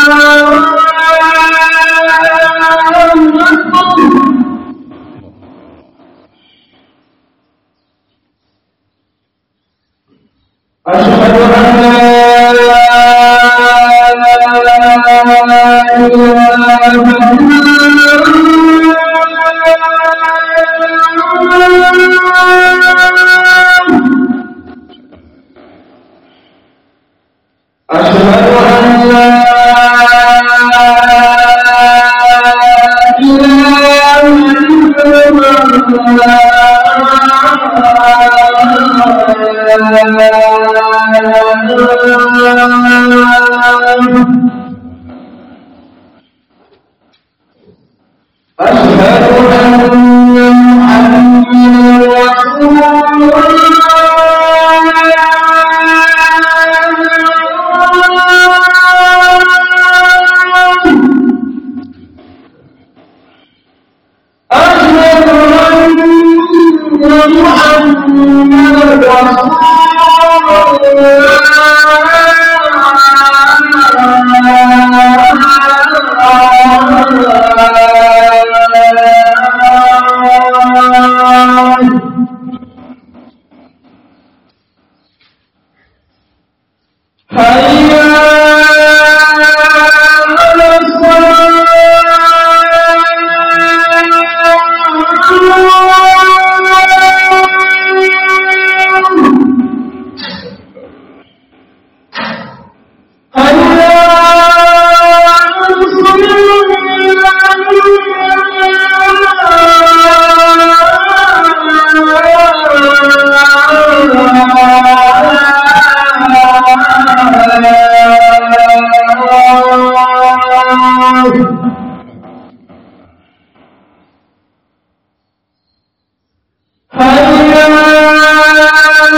أشهد أن لا أشهد أن لا إله إلا الله أشهد أن محمدا رسول الله أشهد أن محمدا رسول الله هيا على الصلاة هيا على الصلاة هيا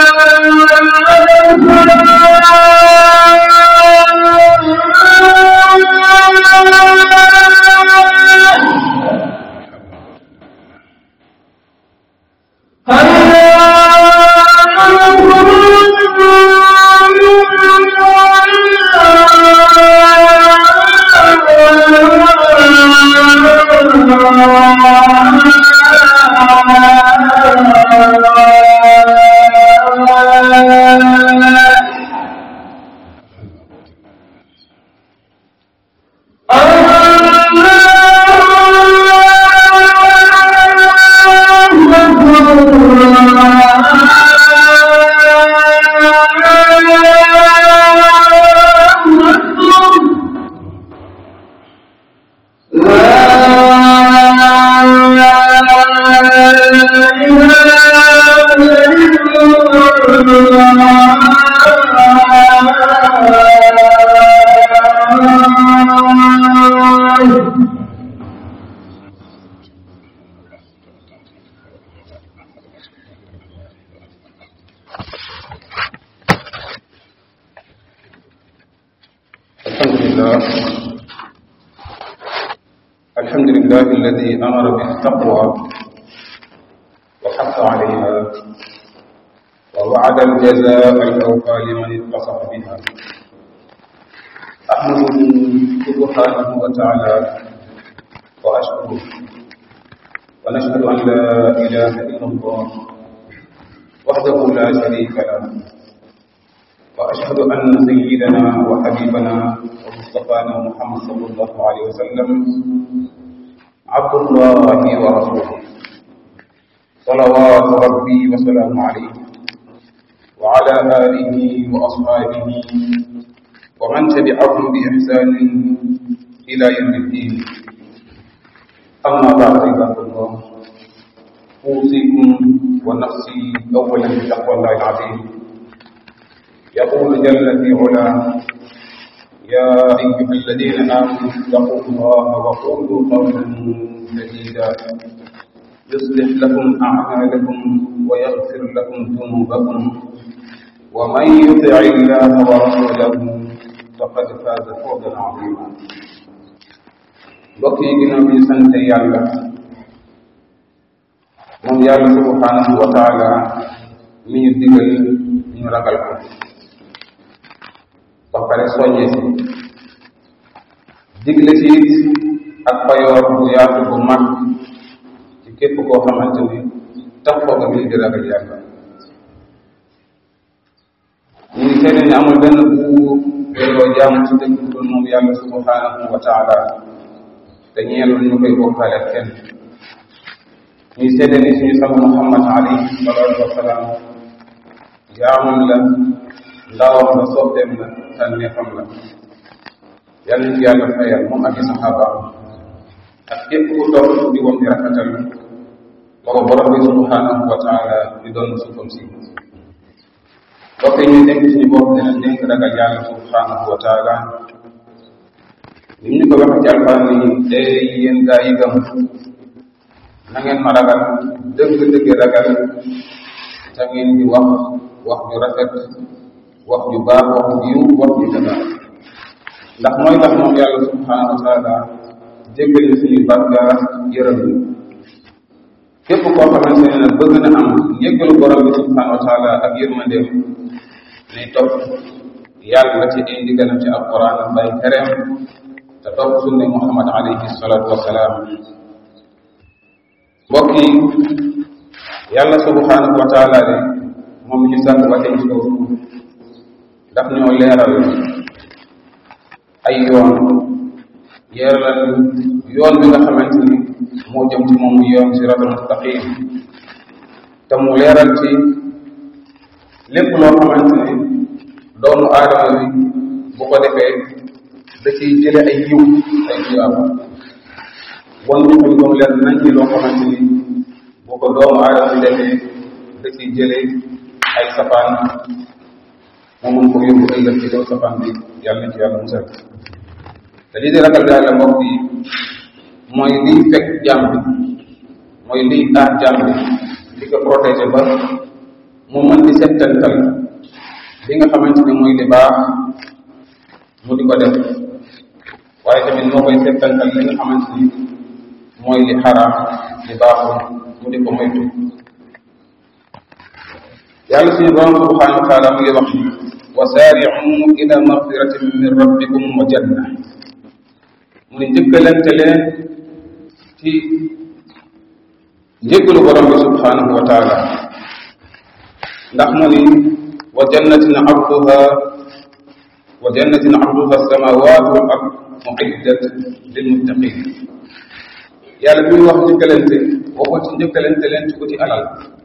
الحمد لله الحمد لله الذي أمر بالتقوى وحث عليها ووعد الجزاء الأوفى لمن اتصف بها أحمده سبحانه وتعالى وأشكره ونشهد أن لا إله إلا الله وحده لا شريك له وأشهد أن سيدنا وحبيبنا ومصطفانا محمد صلى الله عليه وسلم عبد الله ورسوله صلوات ربي وسلامه عليه وعلى آله وأصحابه ومن تبعهم بإحسان إلى يوم الدين أما بعد عباد الله أوصيكم ونفسي أولا بتقوى الله العظيم يقول جل في علاه يا أيها الذين آمنوا اتقوا الله وقولوا قولا سديدا يصلح لكم أعمالكم ويغفر لكم ذنوبكم ومن يطع الله ورسوله فقد فاز فوزا عظيما mbokk yi ginnaaw bi sant yàlla moom yàlla subhanahu wa taala mi ñu digal ñu ragal ko ba pare soññee si digle ci it ak payoor bu yaatu bu mag ci képp koo xamante ni taxoo nga lii di ragal yàlla ñu ngi seede ne amul benn buur yelloo jaamu ci dëgg dul moom yàlla subhanahu wa taala te ñeelul ñu koy bokkaale kenn ñuy seede ni suñu sang muhammad alayhi salatu wasalaam jaamam la ndawam la soppeem la tànneefam la yàlla ñu yàlla fayal moom ak i saxaabaam ak képp ku toog di woon di rafetal booba borom bi subhanahu wa taala di doon suufam si bokk ñuy dénk suñu bopp dina dénk ragal yàlla subhanahu wa taala li ñu ko waxee ci alquran ni day yéen gaa yi gëm na ngeen ma ragal dëgg-dëgg ragal te ngeen di wax wax ju rafet wax ju baax wax ju yiw wax ju tabax ndax mooy tax moom yàlla subhanahu wa taala jéggal ñu suñu bàkkaar yërëm ñu képp koo xamante ne nag bëgg na am njéggalu borom bi subhanahu wa taala ak yërmandeem nay topp yàlla ci ay ndigalam ci alquran bay tereem te topp sunne muhammad alayhi salatu wasalaam mbokk yi yàlla subhanahu wa taala de moom ñu sàkk ba tey ci kaw suuf daf ñoo leeral ay yoon yeeral yoon bi nga xamante ni moo jëm ci moom yoon siratal mustaqim te mu leeral ci lépp loo xamante ni doomu aadama bi bu ko defee da ciy jële ay yiw ay tuyaaba wan ñu xam comme leer nañ ci loo xamante ni bu ko doomu aadama bi defee da ciy jële ay safaan mu mun ko yóbbu ëllëg ci kaw safaan bi yàlla na ci yàlla musal te lii di ragal yàlla mbokk yi mooy liy fekk jàmm bi mooy liy aar jàmm bi di ko protéger ba mu mën di settantal li nga xamante ni mooy li baax mu di ko def waaye tamit moo koy settantal li nga xamante ni mooy li xaraam li baaxul mu di ko moytu yàlla suñu borom subhanahu wa taala mu ngi wax wa saari'u ila magfiratin min rabbikum wa janna mu ne njëkkalante leen ci njëggalu borom bi subhanahu wa taala ndax mu ni wa jannatin arduha wa jannatin arduha samawatu wal ard muiddat lil muttaqin yàlla bi muy wax njëkkalante waxul ci njëkkalante leen ci uti alal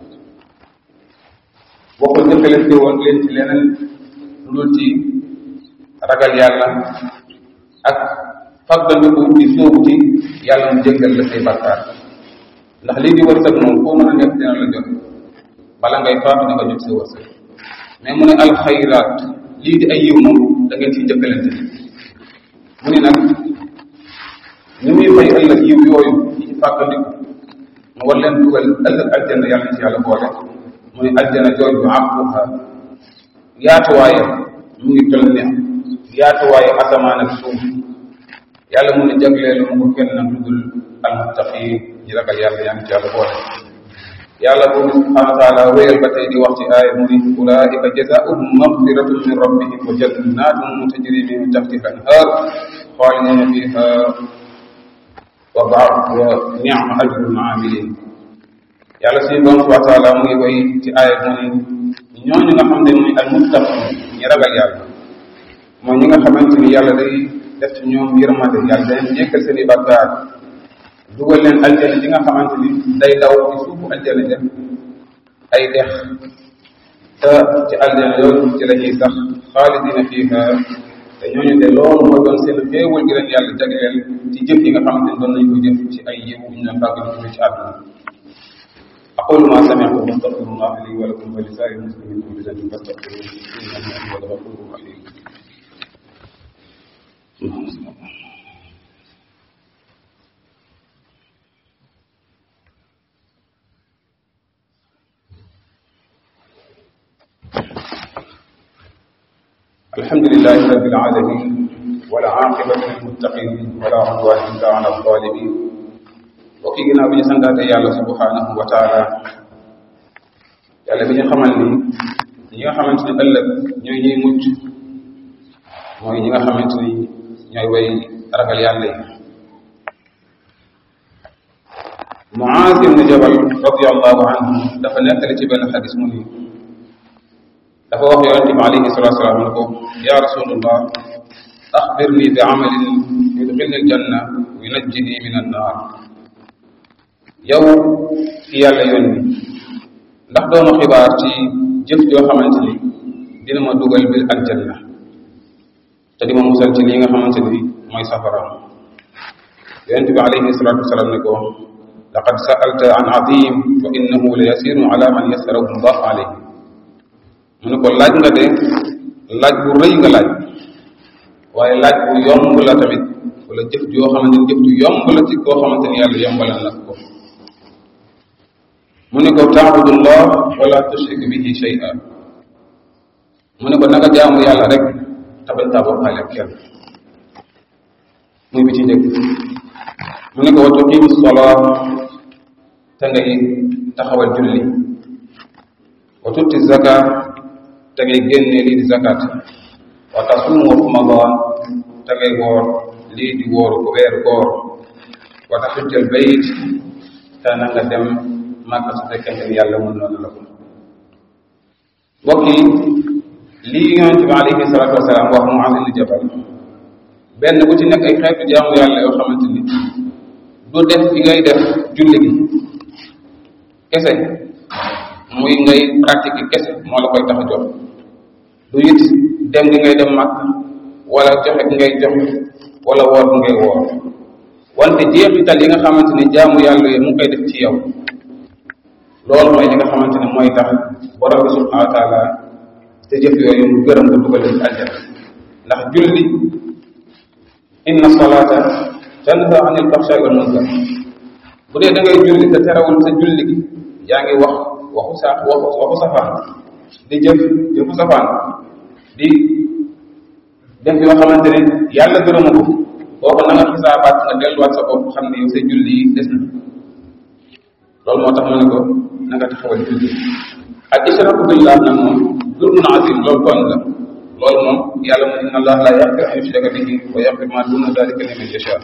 waxul njëkkalante woon leen ci leneen lu dul ci ragal yàlla ak faggandiku di sóobu ci yàlla mu jéggal la say bàkkaar ndax lii di wërsëg moom foo mën a nekk dina la jot bala ngay faatu di nga jot sa wërsëg mais mu ne alxayraat lii di ay yiw moom da ngeen ciy jëkkalante mu ne nag ñu muy fay ëllëg yiw yooyu ñi ci fàggandiku mu war leen dugal ëllëg aljanna yàlla ci yàlla boole mu ne aljanna jooju àquha yaatuwaayam mu ngi toll ne yaatuwaayu asamaan ak suuf yàlla mu ne jagleelu mu ko kenn nag lu dul almuttaqin ñi ragal yàlla yaa ngi ci yàlla boole yàlla boobu subhanahu wa taala wéyal ba tey di wax ci aaya mu ni ulaika jazaauhum magfiratun min rabbihim wa jannatun tajri min tahtiha al-anhar xaalidina fiha wa baa wa ni'ma ajrul amilin yàlla suñu borom subhanahu wa taala mu ngi koy ci aaya mu ni ñooñu nga xam ne muy almuttaqin ñi ragal yàlla mooy ñi nga xamante ni yàlla day def ci ñoom yërmande yàlla day jéggal seen i bàkkaar dugal leen aljana ji nga xamante ni day daw ci suufu aljana ja ay dex te ci aljana yooyu ci la ñuy sax xaalidina fiha te ñooñu de loolu mooy doon seen xéewal gi leen yàlla jagleel ci jëf yi nga xamante ni doon nañ ko jëf ci ay yiw ñu doon fàgg ñu ci àdduna أقول ما سمعت واستغفر الله لي ولكم ولسائر المسلمين كل ذنب فاستغفروه إنه هو الغفور الرحيم اللهم صل على الحمد لله رب العالمين ولا عاقبة للمتقين ولا عدوان إلا على الظالمين وكي ginnaaw bi ñu santaate yàlla subhanahu wa taala yàlla bi ñu xamal ni ñi nga xamante ne ëllëg ñooy ñuy mucc mooy ñi nga xamante ni ñooy way ragal yàlla yi Muaz ibn Jabal radiallahu anhu dafa nettali ci benn xadis mu ni dafa wax yonente bi alayhi salatu salaam ne ko ya rasulullah axbirni bi amalin yudxilni aljanna wa yunajjini min annaar yow ki yàlla yónni ndax dooma xibaar ci jëf joo xamante ni dina ma dugal bil aljanna te di ma musal ci lii nga xamante ni mooy safara yonent bi alayhi salatu wasalaam ne ko laqad sa'alta an azim wa innahu la yasiru ala man yasarahu allah alayhi mu ne ko laaj nga de laaj bu rëy nga laaj waaye laaj bu yomb la tamit wala jëf joo xamante ni jëf ju yomb la ci koo xamante ni yàlla yombalal na ko mu ne ko taabudullah wala tushrik bihi shay'a mu ne ko nanga jaamu yàlla rek tabañ taa bokkaale ak kenn muy bi ci njëkk mu ne ko wa tuqimu sola te ngay taxawal julli wa tutti zaka te ngay génne lii di zakat wa tasuumu ramadan te ngay woor lii di wooru ko weeru koor wa taxujjal bayt te na nga dem màkka su fekkente ni yàlla mën noonu la ko mbokk yi lii yonente bi alayhi salatu wasalaam wax Muaz ibn Jabal benn bu ci nekk ay xeetu jaamu yàlla yoo xamante ni du def fi ngay def julli gi kese muy ngay pratique kese moo la koy tax a jox du it dem gi ngay dem màkk wala joxe gi ngay joxe wala woor gi ngay woor wante jeexital yi nga xamante ni jaamu yàlla yi mu ngi koy def ci yow loolu mooy li nga xamante ne mooy tax borom bi subhanahu wa taala te jëf yooyu mu gërëm ko dugal ci aljana ndax julli inna salata tanha anil fahsha'i wal munkar bu dee da ngay julli te terewul sa julli gi yaa ngi wax waxu sa waxu waxu safaan di jëf jëfu safaan di def yoo xamante ne yàlla gërëmu ko kooku na nga xisaabaat nga delluwaat sa bopp xam ne yow say julli yi des na loolu moo tax mu ne ko na nga taxawal julli ak israku billah nag moom zulmun azim loolu tooñ la loolu moom yàlla mu inna allah la yaxfir an yushraka bihi wa yaxfir ma duna dalika liman yasha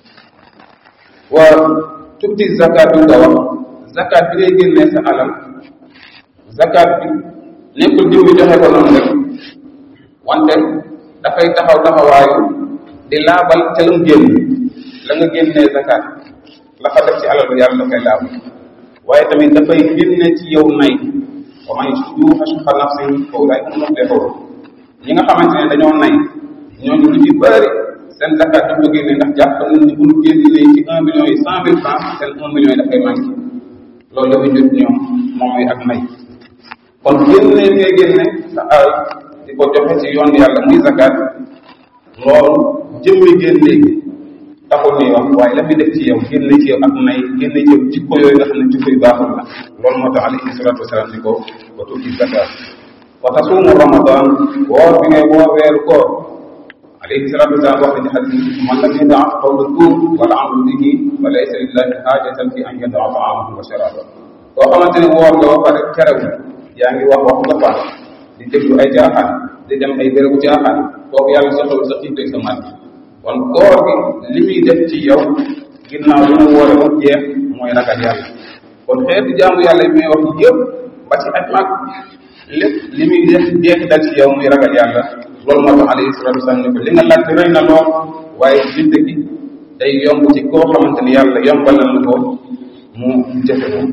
wa tuuti zakat bi nga wax zakat bi ngay génnee sa alal zakat bi nekkul jiw bi joxe ko noonu rek wante dafay taxaw taxawaayu di laabal ca lam génn la nga génnee zakat la fa def ci alal bi yàlla dafay laabal waaye tamit dafay génne ci yow nay wa man yuuqa shuhha nafsihi fa ulaa'ika humul muflihuun ñi nga xamante ne dañoo nay ñooñu lu ci bëri seen zakat du ko génne ndax jàpp nañ ni bu ñu génnee ci un million yi cent mille francs seen un million yi dafay manqué loolu dafa jot ñoom moom mooy ak nay kon génne li ngay génne sa alal di ko joxe ci yoon yàlla muy zakat loolu jëmmi génne gi taxul ñuy wax waaye la muy def ci yow génne ci yow ak nay génne ci yow jikko yooyu nga xam ne jikko yu baaxul la loolu moo tax alayhi salatu wasalaam ni ko wa tuuti zakat wa tasuumu ramadan woor bi ngay woor weeru koor alayhi salatu wasalaam wax na ci xadis man lam yadaa qawla zuur wala amalu bihi fa laysa lillahi haajatan fi an yadaa taamahu wa sharaaba koo xamante ne woor nga ba pare terew yaa ngi wax waxu nga faat di déglu ay jaaxaan di dem ay bérébu jaaxaan kooku yàlla soxlawul sa xiif sa mat kon koor gi li muy def ci yow ginnaaw bi mu woore ba jeex mooy ragal yàlla kon xeetu jaamu yàlla yi may wax yëpp ba ci aj mag lépp li muy def jeexital ci yow muy ragal yàlla loolu moo tax alayhi salatu wasalam ne ko li nga laaj rëy na lool waaye bind gi day yomb ci koo xamante ni yàlla yombalal na ko mu jëfe ko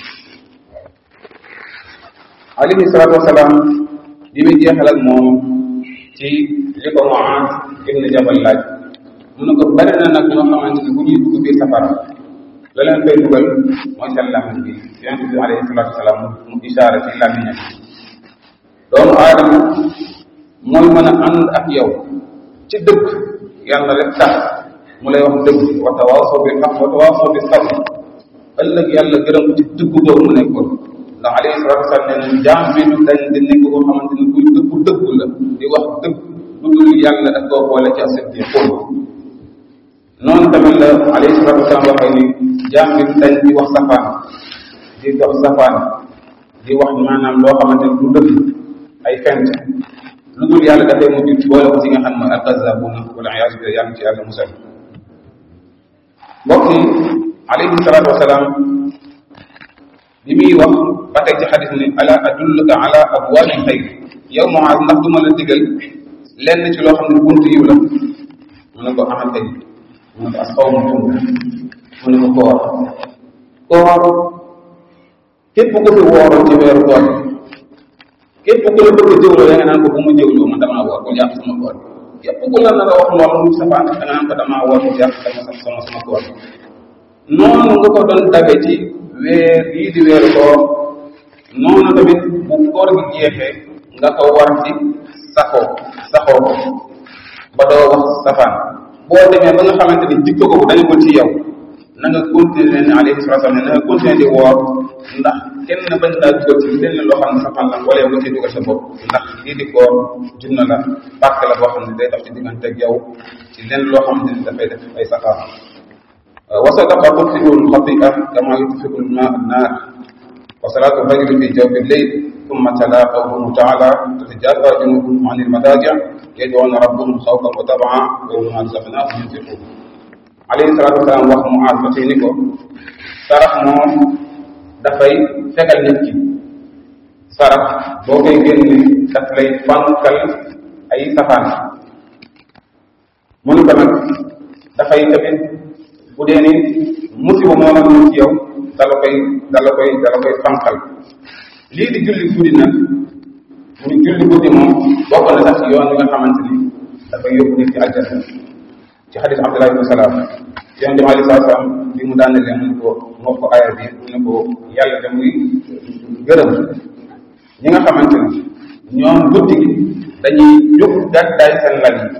alayhi salatu wasalam li muy jeexal ak moom ci li ko Muaaz ibn Jabal laaj mu ne ko bari na nag ñoo xamante ni bu ñuy dugg biir safara la leen koy dugal mooy seen làmmiñ bi yonent bi alayhi salatu wasalam mu isaara ci làmmiñam doomu aadama mooy mën a ànd ak yow ci dëgg yàlla rek tax mu lay wax dëgg wa tawaasaw bil haqq wa tawaasaw bis sabr ëllëg yàlla gërëm ko ci dëgg boobu mu nekkoon ndax alayhi salatu wasalam nee na jaam bi du dañ di nekk koo xamante ni kuy dëggu dëggu la di wax dëgg lu dul yàlla daf koo boole ci asiddi xóol noonu tamit la alayhi salatu wasalam waxee ni jaam bi du dañ di wax safaan di dox safaan di wax maanaam loo xamante ni du dëgg ay fent lu dul yàlla dafay mujj boole ko ci nga xam ne alkazabuna wala iyaasu billah yàlla ci yàlla musal mbokk yi alayhi salaatu wasalaam li muy wax ba tey ci xadis ni ala adulluka ala abwaabi xayr yow Muaaz ndax du ma la digal lenn ci loo xam ne buntu yiw la mu ne ko amal tey mu ne ko asawmu junna mu ne ko koor koor képp ku fi wooroon ci weeru koor képp ku la bëgg a jëwloo da nga naan ko bu ma jëwloo man damaa woor bul yàq sama koor képp ku la nar a wax loolu lu safaan da nga naan ko damaa woor bul yàq sama sama sama koor noonu nga ko doon dabe ci weer yii di weeru koor noonu tamit bu koor gi jeexee nga ko war ci saxoo saxoo ko ba doo wax safaan boo demee ba nga xamante ni jikko ko dañu ko ci yow na nga continuer ne alayhi salatu wasallam ne na nga continuer di woor ndax kenn bañ laa dugal ci lenn loo xam ne safaan la wala yow nga ciy dugal sa bopp ndax lii di koor junna la pàkk la boo xam ne day dox ci diggante ak yow ci lenn loo xam ne dafay def ay safaan وصدق تطفئ الخطيئة كما يطفئ الماء النار وصلاة الفجر في جوف الليل ثم تلا قوله تعالى تتجافى جنوبهم عن المضاجع يدعون ربهم خوفا وطمعا ومما رزقناهم ينفقون عليه الصلاة والسلام wax Muaaz ba tey ni ko sarax moom dafay fegal nit ki sarax boo koy génne daf lay fankal ay safaan mënu ko nag dafay tamit bu dee ni musiba moo la ñëw ci yow dala koy dala koy dala koy fanqal lii di julli guddi nag mu ni julli guddi moom bokk na sax ci yoon bi nga xamante ni dafay yóbbu nit ci aljanna ci xadis Abdullah ibn Salaam yoon jëm alei saa salaam bi mu daanalee mu ne ko moo ko aaya bi mu ne ko yàlla da muy gërëm ñi nga xamante ni ñoom guddi gi dañuy jóg gàddaay seen lal yi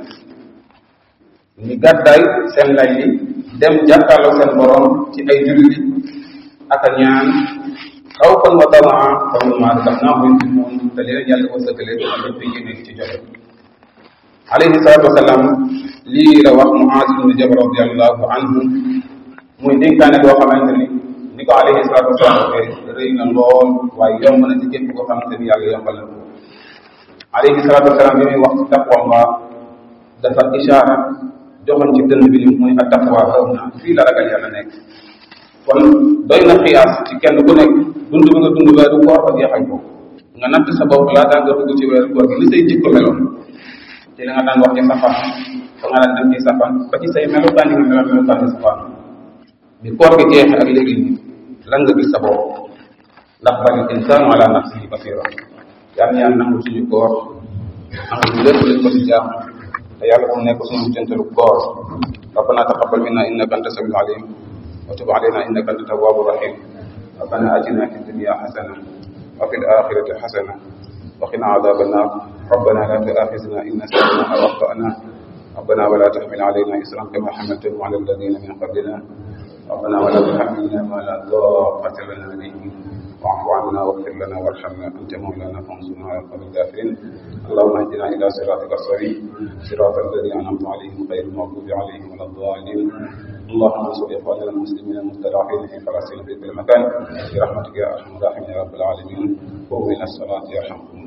ñu gàddaay seen lal yi dem jàkkaarloo seen borom ci ay julli ak a ñaan xaw fan wa tamaa fa mimmaa razaqnaahum yunfiquun te leen yàlla wërsëgale ak dañ koy génne ci joxe alayhi salaatu wasalaam lii la wax Muaaz ibn Jabal radiallahu anhu muy dénkaane boo xamante ni ni ko alayhi salaatu wasalaam waxee rëy na lool waaye yomb na ci képp koo xamante ni yàlla yombal na ko alayhi salaatu wasalaam bi muy wax ci taqwallah dafa ishaara joxoon ci dënn bi ni muy attaqwa xaw na fii la ragal yàlla nekk kon doy na xiyaas ci kenn ku nekk dund bi nga dund weeru koor ba jeexal ko nga natt sa bopp laataa nga dugg ci weeru koor gi li say jikko meloon ci li nga daan wax ci safaan fa nga daan dem ci safaan ba ci say melokaan yi nga meloon melokaan ci safaan bi koor gi jeexee ak léegi lan nga gis sa bopp ndax bari insaanu ala nafsihi basira yàlla na yàlla nangu suñu koor am lépp lañ ko ci jaam te yàlla bu nekk suñu jëntalu koor ربنا تقبل منا انك انت السميع العليم وتب علينا انك انت التواب الرحيم ربنا اتنا في الدنيا حسنه وفي الاخره حسنه وقنا عذاب النار ربنا لا تؤاخذنا ان نسينا او اخطانا ربنا ولا تحمل علينا اسرا كما حملته على الذين من قبلنا ربنا ولا تحملنا ما لا طاقه لنا به واعف عنا واغفر لنا وارحمنا انت مولانا فانصرنا على القوم الكافرين اللهم اهدنا الى صراطك السبيل صراط الذين انعمت عليهم غير المغضوب عليهم ولا الضالين اللهم انصر اخواننا المسلمين المستضعفين في فلسطين في كل مكان برحمتك يا ارحم الراحمين يا رب العالمين قوموا الى الصلاه يرحمكم